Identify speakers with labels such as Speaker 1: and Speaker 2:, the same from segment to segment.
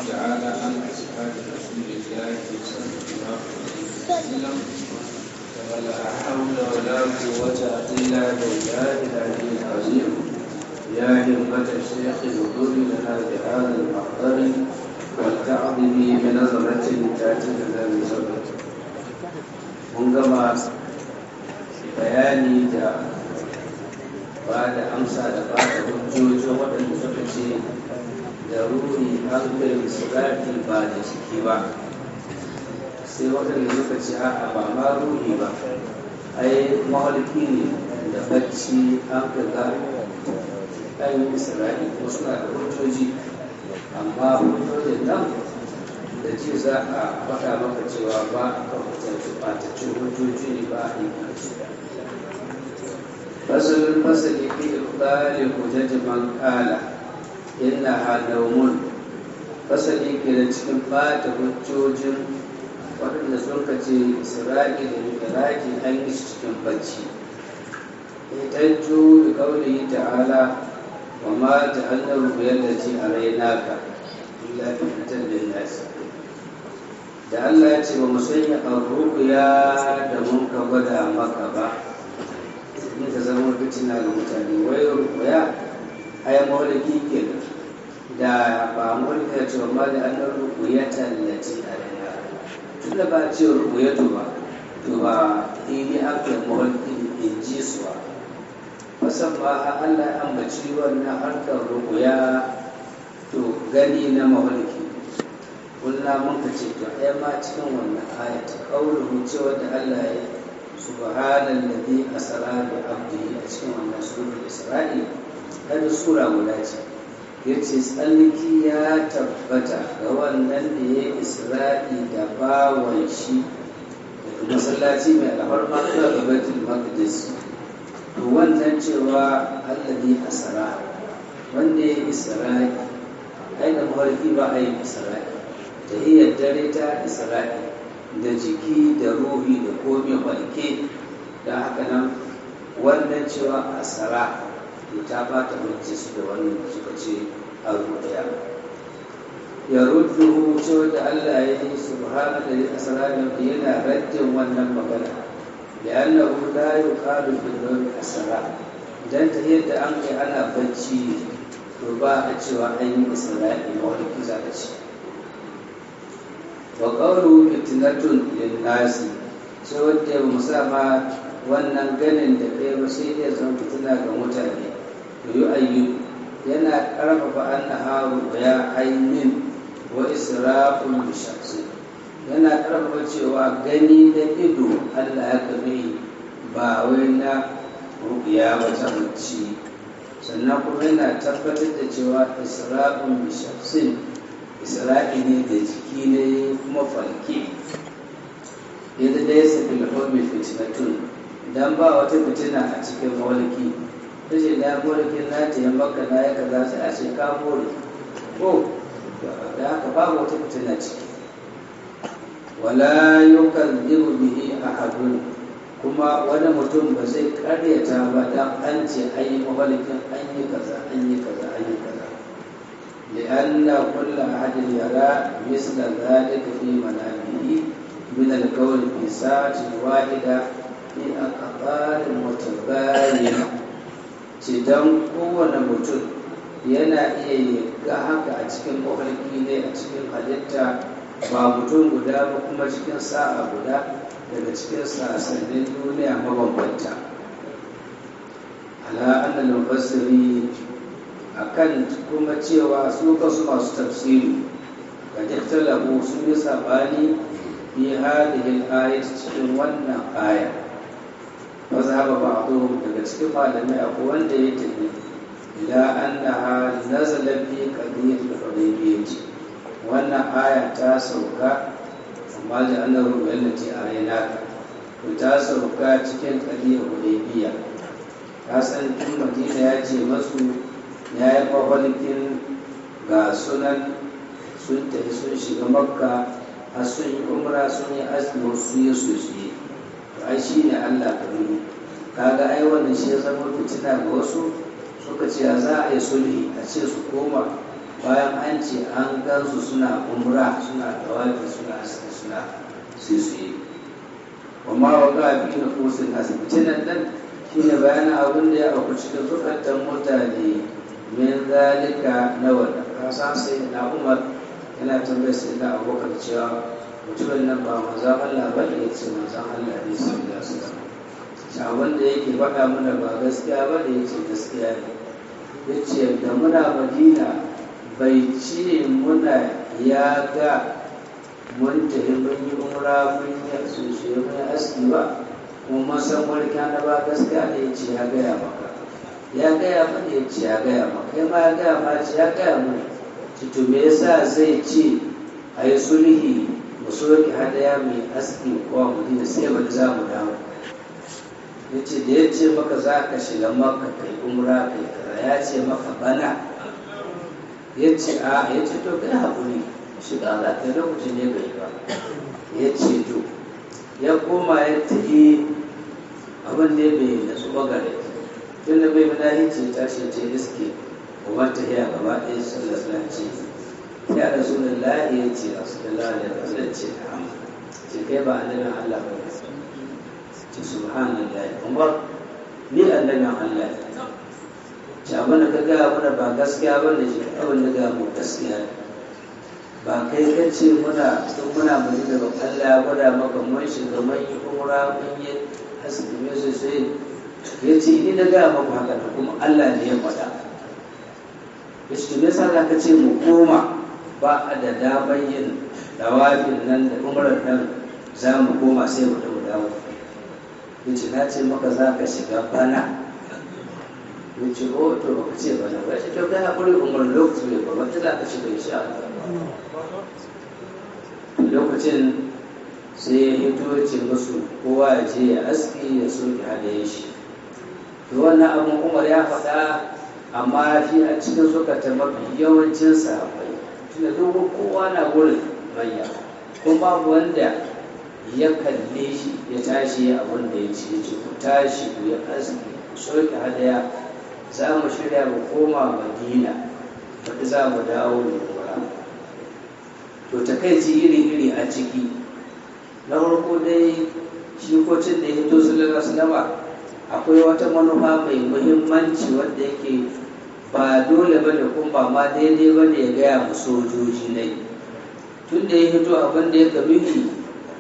Speaker 1: تعالى عن أصحاب رسول الله صلى الله عليه وسلم ولا حول ولا قوة إلا بالله العلي العظيم يا همة الشيخ اغفر لنا بهذا المحضر والتعظ به بنظرة تأتي لنا بزبر mun gama bayani da ba da amsa da ba da hujjojin waɗanda suka ce da ruhi hankali sirati ba da ciki ba sai waɗanda suka ce a'a ba ma ruhi ba ai mahalki ne da bacci an kaga an yi sirati ko suna da hujjoji amma hujjojin nan da ce za a faɗa maka cewa ba a kan hukunci ɓataccen hujjoji ne ba a yi kansu fasalin fasali fi ibali hujjaji man kala inna halaumun fasali ke da cikin ɓata hujjojin waɗanda sun kace isra'i da mikiraki an yi shi cikin bacci itajju bi qawlihi ta'ala wa ma ta'anna ru'yallati araynaka illa fitnatan lin-nas da Allah ya ce ba mu sanya arruya da mun ka gwada maka ba in ka zama fitina ga mutane wai ruya ai mawlaki ke da ba mawlaki ya ce ma da annar ruya tallati a rana tun da ba ce ruya to ba to ba ini aka mawlaki in ji su ba musamman Allah ya ambaci wannan harkar ruya to gani na mawlaki kulla muka ce to ai ma cikin wannan ayat qauluhu cewa da Allah ya subhanal ladhi asra bi abdihi a cikin wannan suratul isra'i kada sura guda ce yace tsalliki ya tabbata ga wannan da ya isra'i da bawan shi daga masallaci mai alfarma zuwa ga baitul maqdis to wannan cewa alladhi asra wanda ya isra'i ai da mawarki ba a yi isra'i tahiyar dare ta isra'i da jiki da ruhi da komi walke da haka nan wannan cewa asara to ta bata mace su da wannan suka ce a ruɗaya ya rudduhu cewa da Allah ya yi subhana da asara da yana raddin wannan magana da annahu la yuqalu fil nawmi asara dan ta yadda an kai ana bacci to ba a cewa an yi isra'i mawalki za a ce wa ƙauru fitnatun linnasi sai wanda ya musama wannan ganin da kai ba sai ya zama fitina ga mutane to yi ayyu yana ƙarfafa an na haru ya ainihin wa israfun bishamsi yana ƙarfafa cewa gani da ido allah ya kame ba wai na rubiya wata mace sannan kuma yana tabbatar da cewa israfun bishamsin isra'i ne da jiki ne kuma falke yadda da ya sabi lahomi fitinatun don ba wata fitina a cikin mawalki ta ce da mawalkin na ta yi maka na ya kaza sai a ce ka more ko da haka babu wata fitina ciki wala yukan zibu bihi ahadun kuma wani mutum ba zai karyata ba dan an ce an yi mawalkin an yi kaza an yi kaza an yi kaza لأن كل أحد يرى مثل ذلك في منامه من القول في ساعة واحدة في أقطار متباينة cidan kowane mutum yana iya ga haka a cikin mafarki ne a cikin halitta ba mutum guda ba kuma cikin sa'a guda daga cikin sassanin duniya mabambanta ala annal mufassiri akan kuma cewa su kasu masu tafsiri ga jaktalabu sun yi sabani fi hadihin ayat cikin wannan aya mazhaba ba'dhum daga cikin malamai akwai wanda ya tafi ila annaha nazala fi qadiyat al-hudaybiyah wannan aya ta sauka amma da annahu allati ayana to ta sauka cikin qadiyat hudaybiyah ka san tun madina ya ce masu ya yi mafalkin ga sunan sun tafi sun shiga makka har sun yi umra sun yi azumi su yi su yi to ai shi ne allah karimu kaga ai wannan shi ya zama fitina ga wasu suka ce za a yi sulhi a ce su koma bayan an ce an gansu suna umra suna tawafi suna aski suna sai su yi amma wa ga fi na kusin asibiti nan nan shi ne bayanin abin da ya auku cikin zukatan mutane min zalika na wanda ka san sai na umar yana tambayar sai da abokan cewa mutumin nan ba manzan Allah ba ne ya ce manzan Allah ne sai da su da wanda yake faɗa mana ba gaskiya ba da ya ce gaskiya ne ya ce da muna madina bai ce muna ya ga mun tafi mun yi umra mun yi sushe mun yi aski ba kuma mun san wani na ba gaskiya da ya ce ya gaya maka ya gaya mana ya ce ya gaya maka kai ma ya gaya ma ce ya gaya mana ci to me yasa zai ce a yi sulhi mu soke hadaya mai aski ko madina sai wani za mu dawo ya ce da ya ce maka za ka shiga maka kai umra kai kaza ya ce maka bana ya ce a ya ce to kai haƙuri shiga za ka lokacin ne bai ba ya ce to ya koma ya tafi abin da bai nasu bagare tun da bai mana ce tashi ce iske kuma ta hiya gaba ɗaya sallar ce ya rasu da lahi ya ce a su da lahi ya rasu ce ce kai ba annabin Allah ba ce subhanallah umar ni annabin Allah ce abin da ka gaya mana ba gaskiya ba ne shi abin da gaya mu gaskiya ba kai ka ce muna tun muna madina ba Allah ya gwada maka mun shiga mun yi umra mun yi haske me sosai ya ce ni na gaya maku haka da kuma Allah ne ya faɗa ya ce me yasa za ka ce mu koma ba a da damar yin dawafin nan da umrar nan za mu koma sai mu da mu dawo ya ce na ce maka za ka shiga bana ya ce o to baka ce bana ba ya ce to kai haƙuri umar lokaci ne ba wata za ka shiga insha Allah lokacin sai ya hito ce musu kowa ya je ya aski ya soke hadayen shi to wannan abin umar ya faɗa amma shi a cikin zukata mafi yawancin sahabbai tunda dogon kowa na gurin manya kuma babu wanda ya kalle shi ya tashi abin da ya ce ce ku tashi ku ya aski ku soke hadaya za mu shirya mu koma madina wadda za mu dawo da kura to takaici iri-iri a ciki na farko dai shi kocin da ya hito sallallahu alaihi akwai wata manufa mai muhimmanci wanda yake ba dole bane kuma ba ma daidai bane ya gaya mu sojoji ne tun da ya hito abin da ya kabihi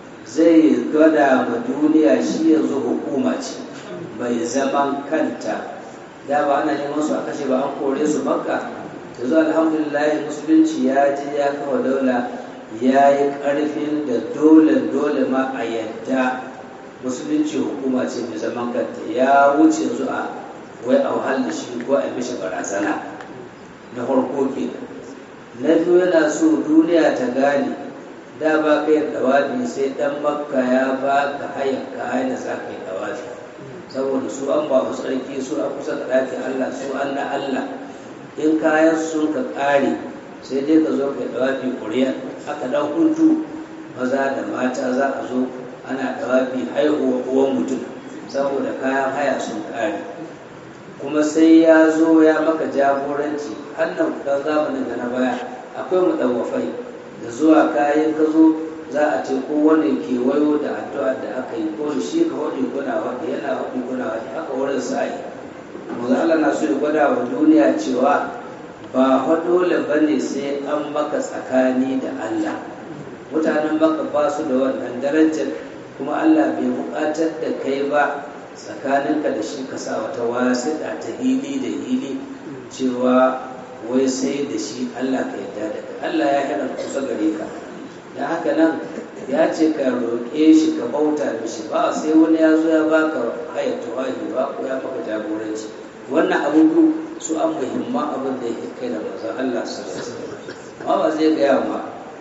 Speaker 1: zai gada ma duniya shi yanzu hukuma ce bai zaman kanta da ba ana neman su a kashe ba an kore su makka yanzu alhamdulillah musulunci ya ji ya kawo daula ya yi ƙarfin da dole dole ma a yadda musulunci hukuma ce mai zaman kanta ya wuce yanzu a wai a wahal da shi ko a mishi barazana na farko ke na biyu yana so duniya ta gane da ba ka yi dawafi sai dan makka ya ba ka hayan ka hayan za ka yi dawafi saboda su an ba tsarki su a kusa da ɗakin allah su an na allah in kayan sun ka ƙare sai dai ka zo ka yi dawafi ƙuriya aka ɗan hutu maza da mata za a zo ana dawafi haihuwa uwan mutum saboda kayan haya sun ƙare kuma sai ya zo ya maka jagoranci hannan dan zamanin da na baya akwai mudawafai da zuwa kayan ka zo za a ce kowane kewayo da addu'a da aka yi ko shi ka waɗi kuna waɗi yana waɗi kuna waɗi aka wurin sa'i manzo Allah na so ya gwada wa duniya cewa ba fa dole bane sai an maka tsakani da Allah mutanen maka ba su da wannan darajar kuma Allah bai buƙatar da kai ba tsakaninka da shi ka sa wata wasiɗa ta hili da hili cewa wai sai da shi Allah ka yarda da kai Allah ya hana kusa gare ka da haka nan ya ce ka roƙe shi ka bauta mishi ba sai wani ya zo ya baka haya tawahi ba ko ya maka jagoranci wannan abubu su an muhimman abin da ya kai da manzon Allah sallallahu alaihi wasallam amma ba zai gaya ma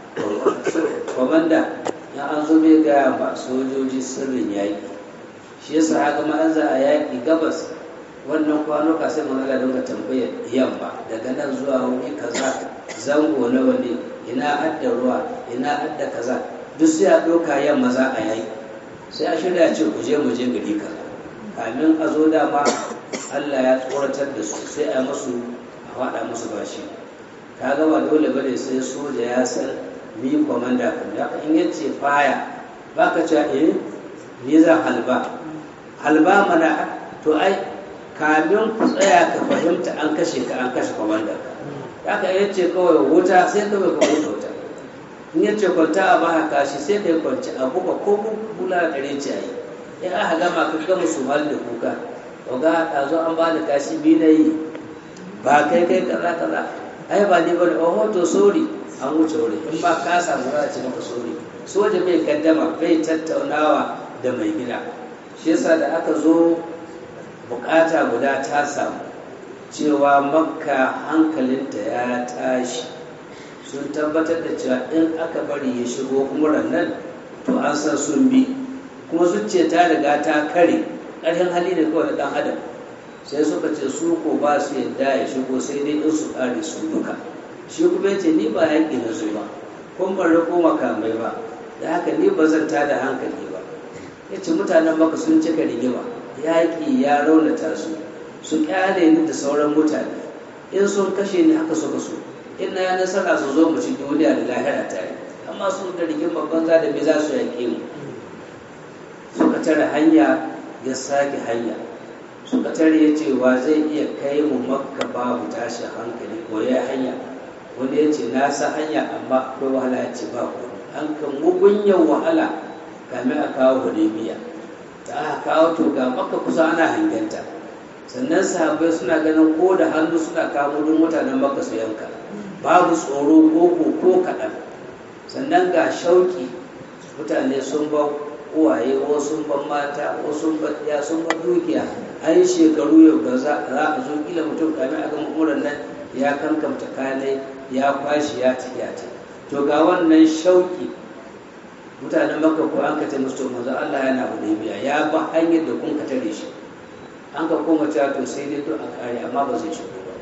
Speaker 1: komanda ya an zo bai gaya ma sojoji sirrin yaƙi shi yasa haka ma za a yaƙi gabas wannan kwanuka sai mun Allah dinga tambayar yamma daga nan zuwa wuri kaza zango nawa ne ina adda ruwa ina adda kaza duk sai a ɗauka yamma za a yaƙi sai a shirya ce ku je mu je gari kaza kamin a zo dama Allah ya tsoratar da su sai a musu a faɗa musu bashi ka ga ba dole bane sai soja ya san ni komanda kan da in yace faya baka cewa eh ni zan halba halba mana to ai kamin ku tsaya ka fahimta an kashe ka an kashe komanda ka haka yace kawai wuta sai kawai ka wuta wuta in yace kwanta a ba kashi sai kai kwanci a buga ko bula kare ce ai in aka gama ka gama su hal da kuka oga a zo an bani kashi bi na yi ba kai kai kaza kaza ai ba ni bane oh to sorry an wuce wuri in ba ka samu za a ce maka sorry soja bai kaddama bai tattaunawa da mai gida shi yasa da aka zo bukata guda ta samu cewa makka hankalinta ya tashi sun tabbatar da cewa in aka bari ya shigo umuran nan to an san sun bi kuma zuciya ta riga ta kare ƙarfin hali ne kawai na ɗan adam sai suka ce su ko ba su yadda ya shigo sai dai in su ƙare su duka shi kuma ya ce ni ba yaƙi na zo ba kun ban riko makamai ba da haka ni ba zan tada hankali ba ya ce mutanen maka sun cika rigima yaƙi ya raunata su su ƙyale ni da sauran mutane in sun kashe ni haka suka so in na ya nasara su zo mu ci duniya da lahira tare amma su da rigima banza da me za su yaƙe mu suka tare hanya ya sake hanya suka tare ya ce wa zai iya kai mu makka babu tashin hankali ko ya hanya wani ya ce na sa hanya amma akwai wahala ya ce ba ku an kan mugunyan wahala kamin a kawo hudaybiya da aka kawo to ga makka kusa ana hangenta sannan sahabbai suna ganin ko da hannu suna kawo duk mutanen makka su yanka babu tsoro ko ko kaɗan sannan ga shauki mutane sun ba uwaye ko sun ban mata ko sun ban ya sun ban dukiya an shekaru yau da za a zo kila mutum kamin a gama umuran nan ya kankamta kanai ya kwashi ya ci ya ci to ga wannan shauki mutanen maka ko an ka musu to manzo Allah yana hudaybiya ya ba hanyar da kun ka tare shi an ka koma cewa to sai dai to a kare amma ba zai shigo ba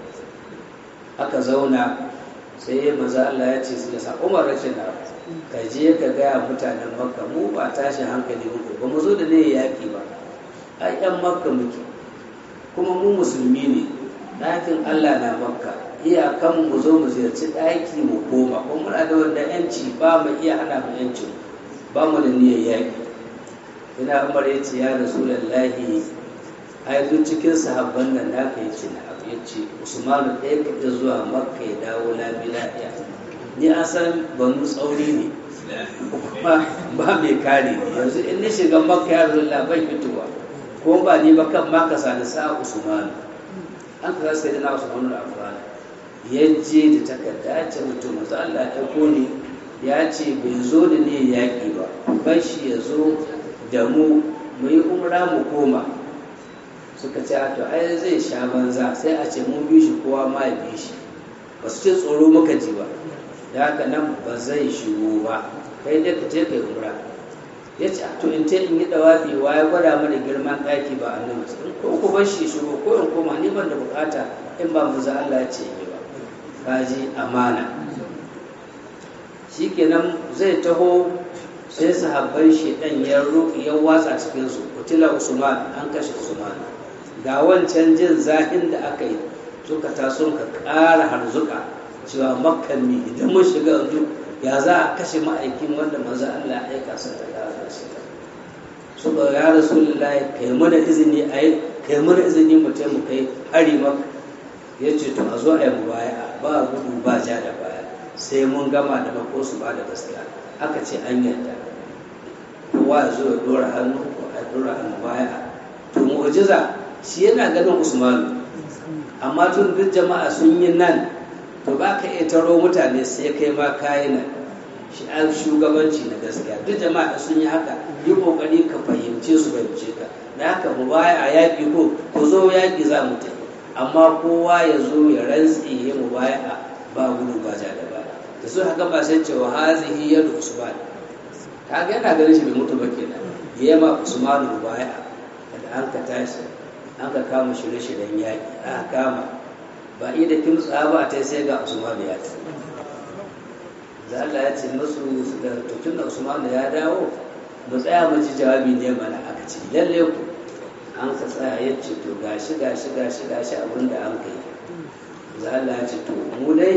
Speaker 1: aka zauna sai manzo Allah ya ce sai sa Umar rashin na ka je ka gaya mutanen makka mu ba tashi hankali muku ba mu zo da ne yaƙi ba a yan makka muke kuma mu musulmi ne ɗakin allah na makka iyakan mu zo mu ziyarci ɗaki mu koma kuma muna da wanda yanci ba mu iya hana mu yancin ba mu da niyyar yaƙi ina umar ya ce ya rasu lallahi a yanzu cikin sahabban nan na ka yi ce na abu ya ce usmanu ɗaya kaɗa zuwa makka ya dawo labi lafiya ni an san banu tsauri ne kuma ba mai kare ne yanzu in ni shiga makka ya zo labai fitowa ko ba ni ba kan maka sani sa usman an ka sai da na usman da afran ya je da takarda ce mutum manzo Allah ya ko ni ya ce bai zo da ne yaƙi ba bar shi ya zo da mu mu yi umra mu koma suka ce to ai zai sha banza sai a ce mun bi shi kowa ma ya bi shi ba su ce tsoro muka ji ba da haka nan ba zai shigo ba kai dai ka je kai umra ya ce to in ce in yi dawafi wa ya gwada mana girman ɗaki ba annabi in ko ku bar shi shigo ko in koma ni ban da bukata in ba mu za Allah ya ce yi ba kaji amana shikenan zai taho sai sahabban shi dan ya roƙi ya watsa cikin su kutila usman an kashe usman ga wancan jin zahin da aka yi suka taso ka ƙara harzuka cewa makkan ne idan mun shiga yanzu ya za a kashe ma'aikin wanda manzo Allah ya aika sa ta gara shi su ga ya rasulullahi kai mana izini ai kai mana izini mu mu kai hari maka yace to a zo a yi mubaya ba gudu ba ja da baya sai mun gama da mako su ba da gaskiya aka ce an yarda kowa ya zo ya dora hannu ko a dora hannu baya to mu'jiza shi yana ganin Usmanu amma tun duk jama'a sun yi nan to ba ka iya taro mutane sai kai ma kayi nan shi an shugabanci na gaskiya duk jama'a sun yi haka yi kokari ka fahimce su fahimce ka da haka mu baya a yaƙi ko ku zo yaƙi za mu tafi amma kowa ya zo ya rantsi ya mu baya a ba gudu ba ja da baya da su haka ba sai cewa hazihi yadu usman kaga yana ganin shi bai mutu ba kenan ya ma usman mu baya da an ka tashi an ka kama shirye-shiryen yaƙi aka kama ba iya da kimtsa ba ta sai ga usman ya ta da Allah ya ce masu da tutun da usman ya dawo mu tsaya mu ji jawabi ne mana aka ce lalle ku an ka tsaya ya ce to gashi gashi gashi gashi abin da an kai da Allah ya ce to mu dai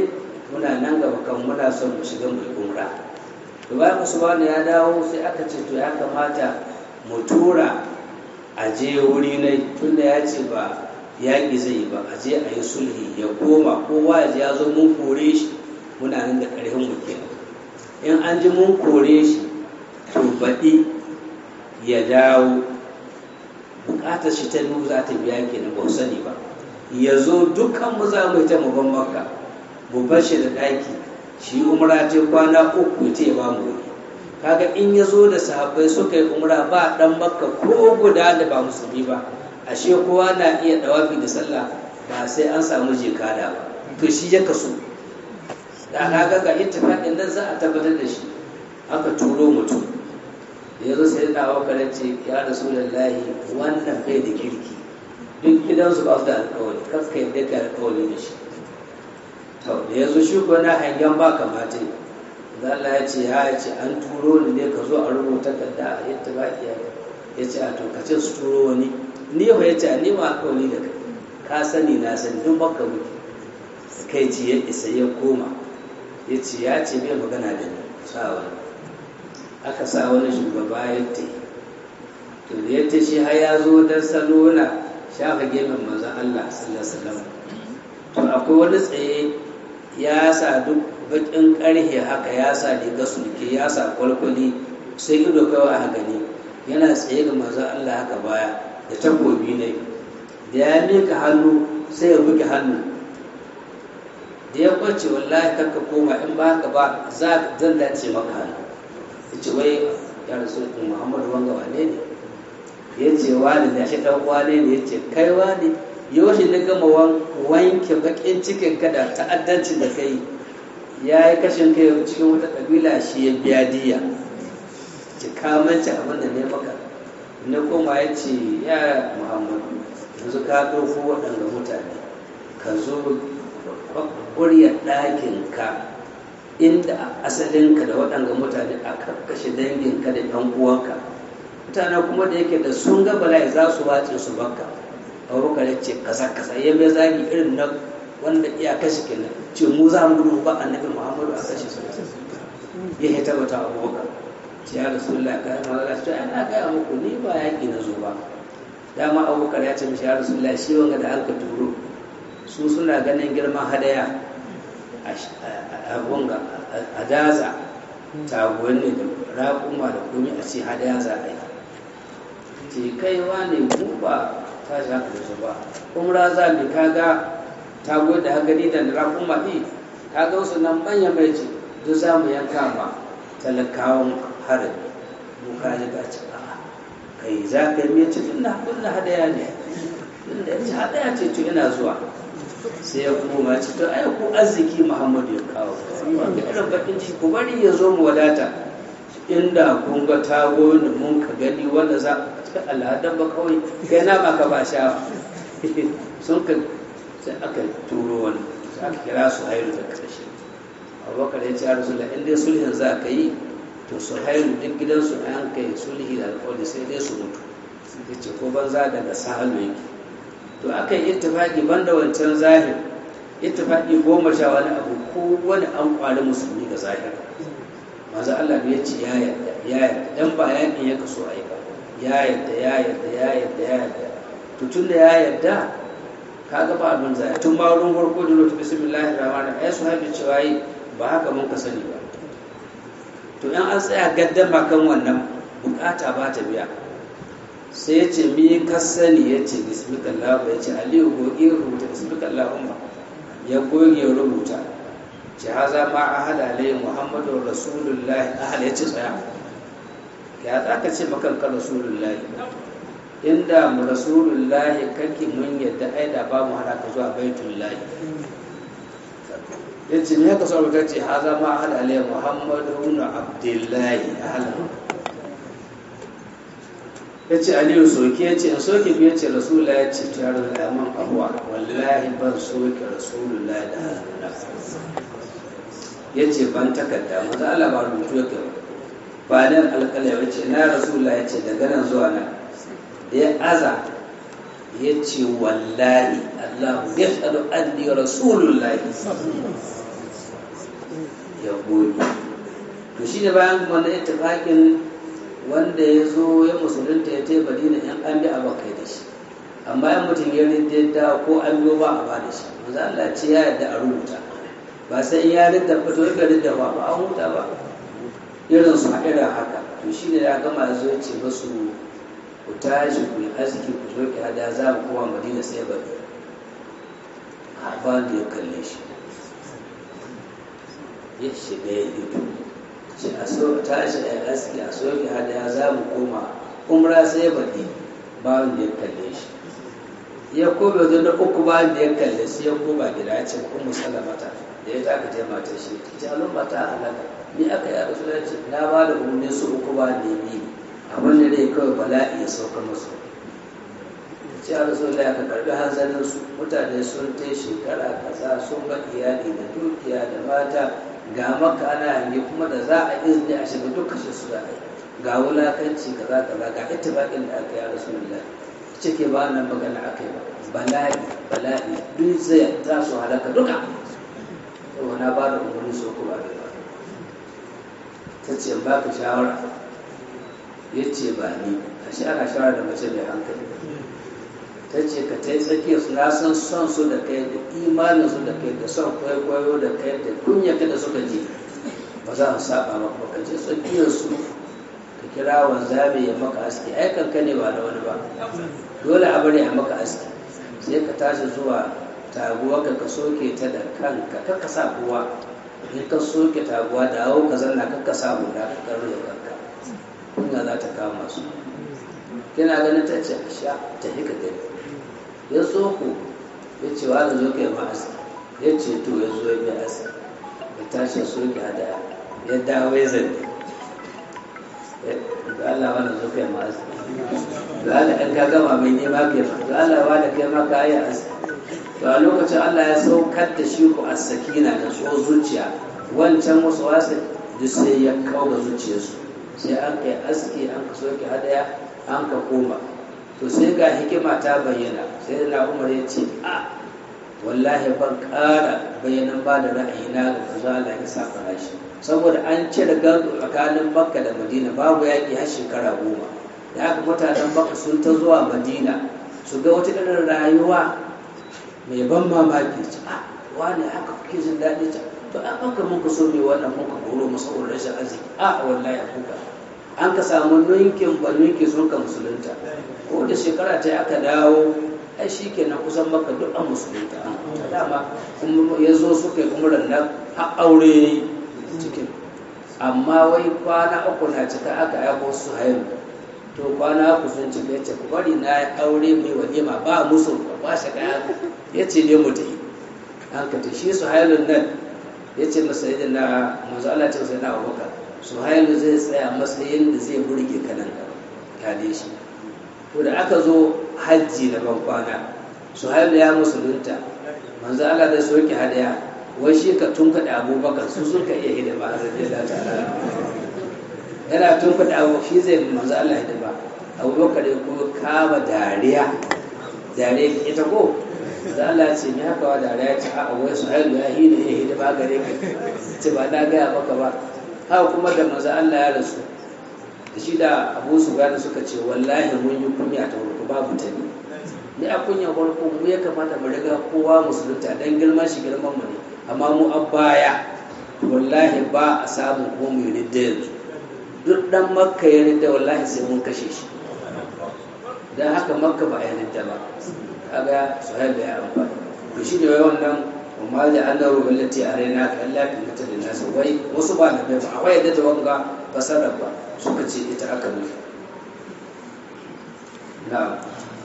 Speaker 1: muna nan gaba kan muna son mu shiga mai umra to bayan usman ya dawo sai aka ce to ya kamata mu tura a je wuri ne tunda ya ce ba yaƙi zai yi ba a je a yi sulhi ya koma kowa ya ji ya zo mun kore shi muna nan da ƙarfin mu kenan in an ji mun kore shi to baɗi ya dawo buƙatar shi ta nuhu za ta biya kenan ba sani ba ya zo dukkan mu za mu yi ta mu ban makka mu bar shi da ɗaki shi umra ce kwana uku ta ba mu wuri kaga in ya zo da sahabbai suka yi umra ba ɗan makka ko guda da ba musulmi ba ashe kowa na iya dawafi da sallah ba sai an samu jikada ba to shi ya kaso da kaga ga ittifaqin nan za a tabbatar da shi aka turo mutum da yazo sai da dawo kare ce ya rasulullahi wannan bai da kirki duk gidansu ba su da alƙawari kaska yadda ka alƙawari da shi to da yazo shi ko na hangen ba kamata da Allah ya ce ya ce an turo ni ne ka zo a rubuta kadda a ittifaqi ya ce a to ka ce su turo wani ni yau ya ce ni ma alƙawari da kai ka sani na sani duk baka muke kai ci ya isa ya koma ya ce ya ce bai magana da ni sa wani aka sa wani shugaba ya te to da ya ce shi har ya zo don salo na shafa gefen manzon Allah sallallahu alaihi wasallam to akwai wani tsaye ya sa duk bakin karhe haka ya sa riga sulke ya sa kwalkwali sai ido kawai a gani yana tsaye ga manzon Allah haka baya da takobi ne da ya mika hannu sai ya buge hannu da ya kwace wallahi kanka koma in ba haka ba za zan dace maka hannu ya ce wai ya rasu muhammadu wanga wane ne ya ce wani da shi dan wane ne ya ce kai wani yaushe na gama wanke bakin cikin ka da ta'addanci da kai ya yi kashin kai cikin wata kabila shi ya biya diya ce kamanci abin da ne maka na koma ya ce ya muhammadu yanzu ka ɗauko waɗanda mutane ka zo ƙuryar ɗakinka inda asalinka da waɗanda mutane a karkashe danginka da ɗan uwanka mutane kuma da yake da sun ga bala'i za su wace su bakka abubakar ya ce kasa kasa ya mai zagi irin na wanda iya kashe kenan ce mu za mu gudu ba annabi muhammadu a kashe su ya hita bata abubakar ce ya rasulullah ka yi magana ce ana gaya muku ni ba yaƙi na zo ba dama abubakar ya ce mishi ya rasulullah shi wanga da aka turo su suna ganin girman hadaya a wanga a daza taguwanni da raƙuma da kumi a ce hadaya za a yi ce kaiwa ne mu ba ta shi haka da su ba umra za mu kaga taguwa da hagari da raƙuma ɗi kaga wasu nan manya mai ce duk za mu yanka ma talakawan harin mu ka ji ga ci a kai za ka yi ce tun na kunna hadaya ne tun da ya ce hadaya ce to ina zuwa sai ya koma ce to ai ku arziki muhammadu ya kawo irin bakin ciki ku bari ya zo mu wadata inda kun ga tago da mun ka gani wanda za a cikin al'adar ba kawai kai na ba ka ba sha sun ka sai aka turo wani sai aka kira su hairu da karshe abubakar ya ce a rasu in dai sulhin za ka yi to su hairu duk gidansu an kai sulhi da alƙawari sai dai su mutu ya ce ko banza daga sahalu yake to aka yi ittifaqi banda wancan zahir ittifaqi goma sha wani abu ko wani an kwari musulmi ga zahir manzo Allah ya ce ya yarda ya yarda dan ba yakin ya kaso ai ba ya yarda ya yarda ya yarda ya yarda to tunda ya yarda kaga ba abin zai tun ma wurin farko da lutu bismillahir rahmanir rahim ai sahabi cewa yi ba haka mun ka sani ba to in an tsaya gaddama kan wannan bukata ba ta biya sai ya ce mi ka sani ya ce bismillah ya ce aliyu goge rubuta bismillah umma ya goge rubuta ce haza ma a hada alayhi muhammadu rasulullahi ahal ya ce tsaya ya za ka ce makanka rasulullahi inda mu rasulullahi kake mun yadda ai da ba mu hada ka zuwa baitullahi ya ce me ka so ka ce haza ma a hada alayhi muhammadu na abdullahi ahal ya ce aliyu soke ya ce in soke biya ce rasulullah ya ce ta yaro da man abuwa wallahi ban soke rasulullah da hannuna ya ce ban takarda maza Allah ba rubutu ya kai ba nan alƙala ya ce na rasulullah ya ce daga nan zuwa nan da ya aza ya ce wallahi Allah ya shaɗu anni rasulullah ya goge to shi da bayan wanda ittifaqin wanda ya zo ya musulunta ya tai madina in an bi abakai da shi amma in mutum ya rinda ko an biyo ba a ba da shi manzo Allah ce ya yarda a rubuta ba sai in ya rinda ba to ya rinda ba ba an huta ba irin su a irin haka to shi ne ya gama ya zo ya ce masu ku tashi ku yi arziki ku zo ki hada za mu koma madina sai bari a ba da ya kalle shi ya shiga ya fito ce a so tashi a yi arziki a so ki hada za mu koma umra sai bari ba wanda ya kalle shi ya kome wajen da uku ba da ya kalle sai ya koma gida ya ce kun musallamata da ya taka ce mata shi ta ce alun mata halaka ni aka yi rasu ya ce na ba da umarni su uku ba da yi abin da dai kawai bala'i ya sauka masu ce a rasu da aka karbi hanzarin su mutane sun ta shekara kaza sun ba iyali da dukiya da mata ga maka ana hange kuma da za a izini a shiga duk kashe su da ga wulakanci kaza kaza ga ittifaqin da aka yi a rasu da cike ba nan magana aka yi ba bala'i bala'i duk zai za su halaka duka yau na ba da umarni so kuma da ba ta ce ba ka shawara ya ce ba ni a shi ana shawara da mace mai hankali ta ce ka ta yi tsakiyar su na san son su da kai da imanin su da kai da son kwaikwayo da kai da kunyaka da suka ji ba za su saba maka ba ka je tsakiyar su ka kira wanzami ya maka aski ai kanka ne ba da wani ba dole a bari a maka aski sai ka tashi zuwa taguwa ka ka soke ta da kanka ka ka sa kowa in ka soke taguwa da hau ka zanna ka ka sa hula ka karo da kanka kunya za ta kama su kina ganin ta ce a sha ta hika gani ya so ku ya ce wa zo ka yi ma aski ya ce to ya zo ya bi aski ya tashi soke hadaya ya dawo ya zanne da Allah wanda zo kai ma aski da Allah in ka gama mai nema kai ma da Allah wanda kai ma ka yi aski to a lokacin Allah ya saukar da shi ku as-sakina da so zuciya wancan wasu wasu duk sai ya kawo ga zuciyarsu sai an kai aski an ka soke hadaya an ka koma to sai ga hikima ta bayyana sai na Umar ya ce a wallahi ban ƙara bayanan ba da ra'ayina ga manzo Allah ya saka shi saboda an cire gado tsakanin makka da madina babu yaƙi har shekara goma da aka mutanen makka sun ta zuwa madina su ga wata irin rayuwa mai ban mamaki ce a wani haka kuke jin daɗi ta to an baka mun ka so mai wannan mun ka koro mu saboda rashin arziki a wallahi kuka an ka samu ninkin ba ninki sun ka musulunta ko da shekara ta aka dawo ai shi kenan kusan maka duk an musulunta dama kuma ya zo suka yi kuma rannan har aure cikin amma wai kwana uku na cika aka aiko su haihu to kwana uku sun cika ya ce ku bari na ya aure mai walima ba musu ba shi kaya ya ce ne mu tafi an ka ta shi su hailun nan ya ce masa yadda na manzo Allah ce sai na abubakar su hailu zai tsaya matsayin da zai burge ka nan kale shi to da aka zo hajji na ban kwana su hailu ya musulunta manzo Allah zai soke hadaya wai shi ka tunkaɗe abubakar su suka iya hidima a zai da ta'ala yana tunkaɗe abu shi zai manzo Allah hidima abubakar ya kuma kama dariya dariya ita ko da Allah ce me haka wa dariya ce a wai su hailu ya yi da ya hidima gare ka ce ba na gaya maka ba haka kuma da manzo Allah ya rasu da shi da abu su gane suka ce wallahi mun yi kunya ta farko babu ta ne ni a kunya farko mu ya kamata mu riga kowa musulunta dan girman shi girman mu ne amma mu a baya wallahi ba a samu ko mu yi yanzu duk dan makka ya ridda wallahi sai mun kashe shi dan haka makka ba a ridda ba kaga suhaib ya amfani to shi ne wannan amma da an dauro ballati a raina ka Allah ka mutu da nasu wai wasu ba da bai ba akwai yadda ta wanga fasarar ba suka ce ita aka nufi na'am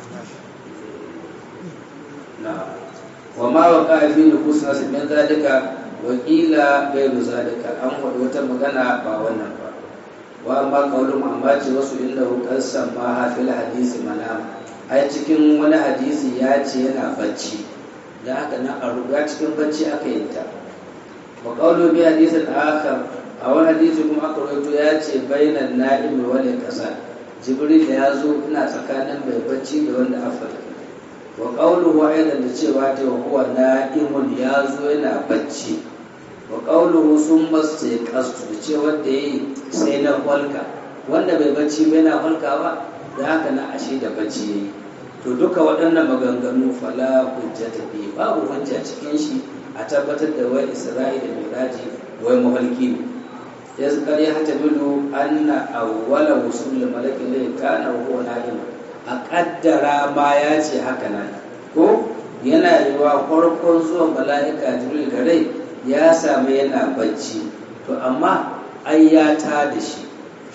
Speaker 1: na'am wa ma waqa fi nufus nas min zalika wa qila ghayru zalika an wada wata magana ba wannan ba wa amma qawlu amma ce wasu inda qasam ma fil hadisi manam ai cikin wani hadisi ya ce yana bacci da haka na a ruga cikin bacci aka yi ta wa qawlu bi hadisin akhar a wani hadisi kuma aka rawaito ya ce bainan na'imi wal qasa jibril da ya zo ina tsakanin mai bacci da wanda afirka wa qawluhu aidan da cewa ta huwa na'imun ya zo yana bacci wa qawluhu summa staqastu da ce wanda yayi sai na falka wanda bai bacci bai na falka ba da haka na ashe da bacci yayi to duka waɗannan maganganu fala hujjata bi babu hujja cikin shi a tabbatar da wai isra'i da miraji wai mahalki ne ya zikar ya hata bilu anna awwala wusul malakin lai kana huwa na'im a kaddara ma ya ce haka nan ko yana yiwa farkon zuwan mala'ika jibril da rai ya sami yana bacci to amma ai ya ta da shi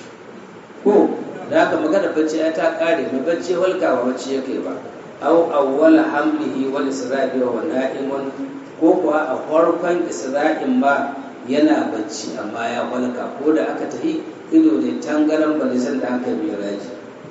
Speaker 1: ko da haka magana bacci ya ta kare mai bacci walka ba bacci yake ba au awwala hamlihi wal isra'i wa na'imun ko kuwa a farkon isra'in ma yana bacci amma ya walka ko da aka tafi ido da tangaran balisan da aka yi raji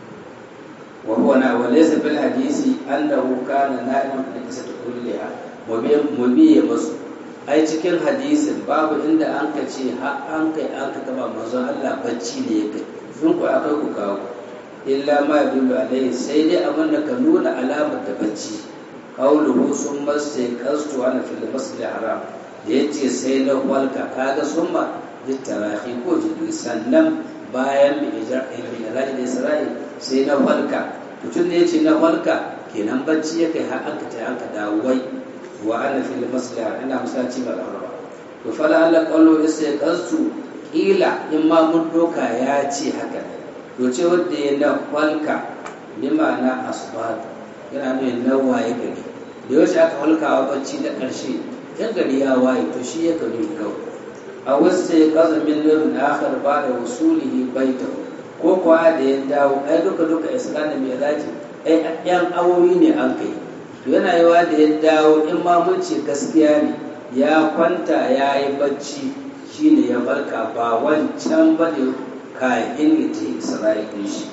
Speaker 1: wa huwa na walaysa fil hadisi annahu kana na'iman fi qisati kulliha mubiye masu ai cikin hadisin babu inda an ka ce har an kai an ka taba manzon Allah bacci ne ya kai sun ku akai ku kawo illa ma yadullu alaihi sai dai abin da ka nuna alamar da bacci qawluhu summa staqastu ana fil masjid haram da yace sai na walka kaga summa litarahi ko jibril sannan bayan mi ijra'i da isra'i sai na walka mutum ne yace na walka kenan bacci ya kai har aka ta aka dawo wai wa ana fil masjid ina musaci ba ba to fala Allah qawlu istaqastu kila in ma mun doka ya ce haka to ce wanda ya na walka bi ma'ana asbat yana nuna na waye gari da yaushe aka halkawa bacci da ƙarshe yan gari ya waye to shi ya gari kawai a wasu sai kaza min nurin akhar ba da wasulihi baita ko kuwa da ya dawo ai duka duka islam da miraji ai yan awowi ne an kai to yana yawa da ya dawo in ma mun ce gaskiya ne ya kwanta ya yi bacci shine ya barka ba wancan ba ne kayan ita isra'ilin shi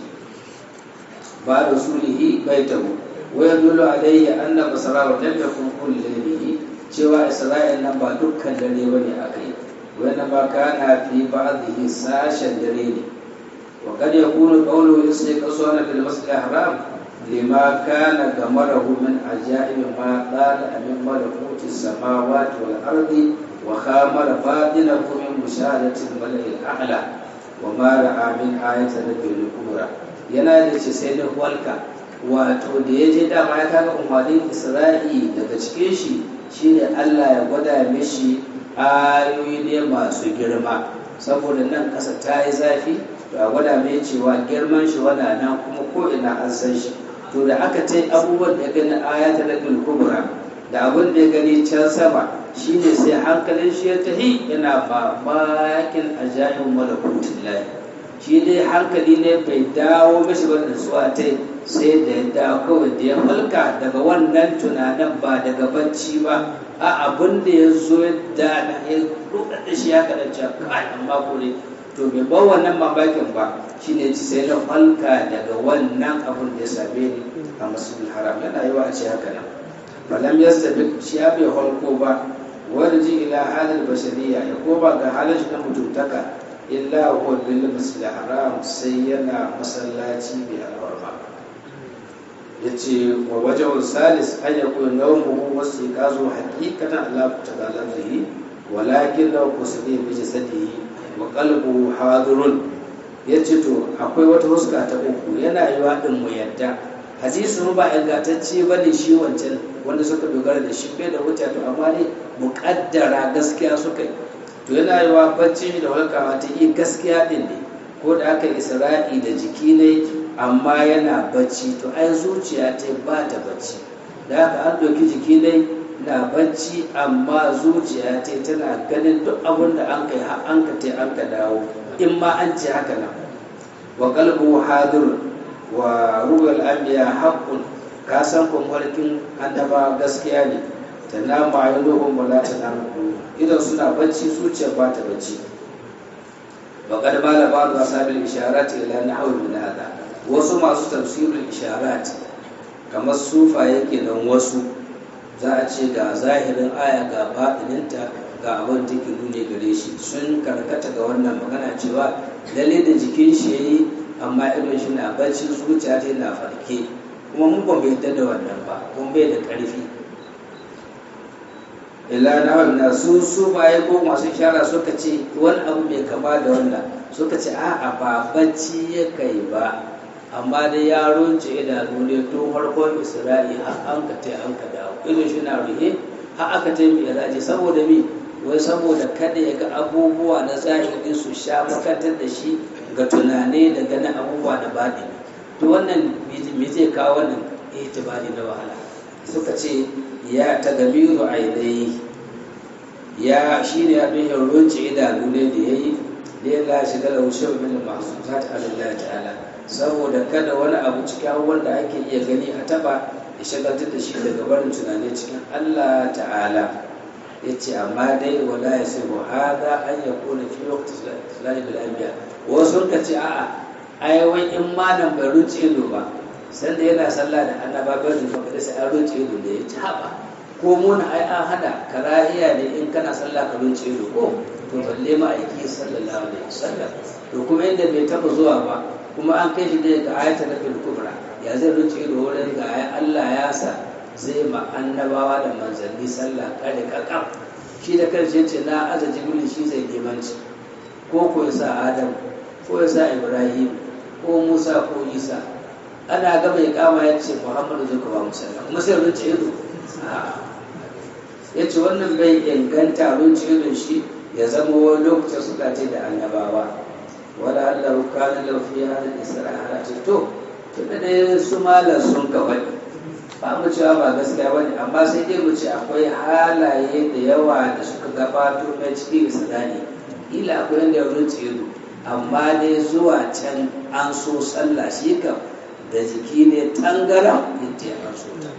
Speaker 1: ba da sulihi baitahu ويدل عليه أن بصره لم يكن كل ليله cewa Isra'il nan ba dukkan dare bane akai wanda ba kana fi ba'dhi sashen dare ne wa kad yakunu qawlu istiqsana fil masjid haram lima kana gamarahu min ajaib ma qala min malakuti samawati wal ardi wa khamara batinahu min mushahadati al mala'i al a'la wa ma ra'a min ayati rabbil kubra yana da ce sai da walka wato da ya je dama ya kaga umarnin isra'i daga cikin shi shine allah ya gwada mishi ayoyi ne masu girma saboda nan ƙasa ta yi zafi to a gwada mai cewa girman shi wana nan kuma ko ina an san shi to da aka ta abubuwan da ya gani ayata na kubra da abin da ya gani can sama shine sai hankalin shi ya tahi yana mamakin ajayin malakutin lahi shi dai hankali ne bai dawo mashi ba nutsuwa ta sai da ya dawo kawai da ya falka daga wannan tunanin ba daga bacci ba a abin da ya zo da na ya rukar da shi ya kaɗa cewa kai amma ko ne to bai bar wannan mamakin ba shine ci sai na falka daga wannan abin da ya same ni a masjidil haram yana yi wa a ce haka nan falam yastabi shi ya bai halko ba warji ila halal bashariya ya koma ga halin shi na mutuntaka illa huwa lil masjid haram sai yana masallaci bi alwarma yace wa wajhul salis an yakun nawmuhu wasiqazu haqiqatan Allah ta'ala bihi walakin law kusidi bi jasadihi wa qalbuhu hadirun yace to akwai wata huska ta uku yana yiwa din mu yadda hadisi ba ingantacce bane shi wancan wanda suka dogara da shi bai da wuta to amma ne muƙaddara gaskiya suka yi to yana yi wa bacci da walkawa ta yi gaskiya din ne ko da aka isra'i da jiki ne amma yana bacci to ai zuciya ta ba ta bacci da haka an ɗauki jiki ne na bacci amma zuciya ta tana ganin duk abin da an kai har an ka an ka dawo in ma an ce haka nan wa qalbu hadir wa rugal anbiya haqqun ka san kwamfarkin annaba gaskiya ne ta nama ya dogon wala ta nama idan suna bacci zuciya ba ta bacci ba kad bala ba da sabil isharat ila nahwi min hada wasu masu tafsirul isharat kamar sufa yake nan wasu za a ce ga zahirin aya ga baɗininta ga abin da ke nune gare shi sun karkata ga wannan magana cewa lalle da jikin shi yayi amma idon shi na bacci zuciya ta na farke kuma mun ban bai da wannan ba kun bai da ƙarfi ila na wannan su su baye ko masu shara suka ce wani abu mai kama da wannan suka ce a'a ba bacci ya kai ba amma da yaron ce idanu ne tun farkon isra'i har an ka tai an ka dawo ido shi na ruhe har aka tai mai iraji saboda mi wai saboda kada ya ga abubuwa na zahiri su sha makantar da shi ga tunane da ganin abubuwa da baɗi to wannan me zai kawo wannan itibari na wahala suka ce ya tagamiru ainihi ya shi ne abin yin runci idanu ne da ya yi da ya lashe da laushe min masu zata Allah ta'ala saboda kada wani abu cikin abubuwan da ake iya gani a taba ya shagaltar da shi daga barin tunani cikin Allah ta'ala ya ce amma dai wala ya sai hada an ya kone fi wakti sulani bil anbiya wasu ka ce a'a ai wai in malam bai runci ido ba sanda yana sallah da annaba bai rufa kada sai an runci ido da ya ci haɓa ko muna ai an hada karahiya ne in kana sallah ka runce ido ko to balle ma aiki sallallahu alaihi wasallam to kuma inda bai taba zuwa ba kuma an kai shi da ga ayatul nabil kubra ya zai runce ido wurin ga ai Allah ya sa zai ma annabawa da manzanni sallah kada kakam shi da kanshi yace na aza jibril shi zai limanci ko ko ya sa adam ko ya sa ibrahim ko musa ko isa ana gaba ya kama ya ce muhammadu zai kuma musalla kuma sai runce ido ya ce wannan bai inganta abinci irin shi ya zama wani lokacin suka ce da annabawa wala Allah kana lafiya da isra'a ce to tunda da su malar sun kawai ba mu cewa ba gaskiya bane amma sai dai mu ce akwai halaye da yawa da suka gabato na cikin isra'i ila akwai yadda ya runce ido amma dai zuwa can an so sallah shi kam da jiki ne tangaran yadda ya so ta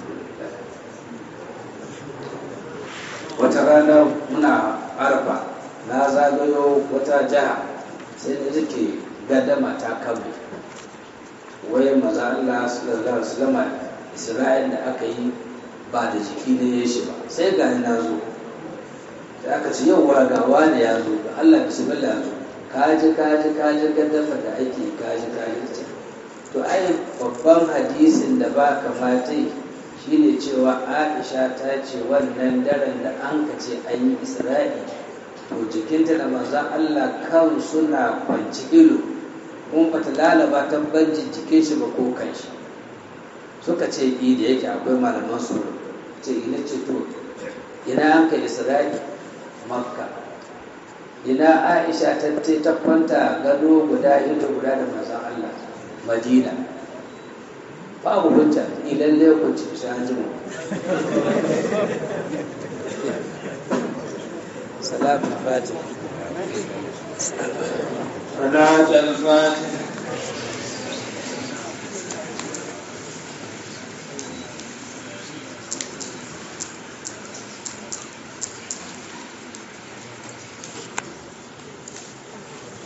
Speaker 1: wata rana muna arfa na zagayo wata jiha sai da take gadama ta kabe wai maza Allah sallallahu alaihi wasallam Isra'il da aka yi ba da jiki ne ya shi ba sai ga na zo da aka ce yau ga wani ya zo ga Allah bismillah zo kaji kaji kaji gadama da ake kaji kaji ce to ai babban hadisin da ba kamata shine cewa aisha ta ce wannan daren da an ka ce an yi isra'i to jikinta da manzan allah kan suna kwanci ilo kuma bata lalaba ta banjin jikin shi ba ko kan shi suka ce i da yake akwai malaman su ce ina ce to ina an ka isra'i makka ina aisha ta ce ta kwanta gado guda ido guda da manzan allah madina babu hujja idan ne ku ci shajimu salatu fati
Speaker 2: صلاة الفاتحة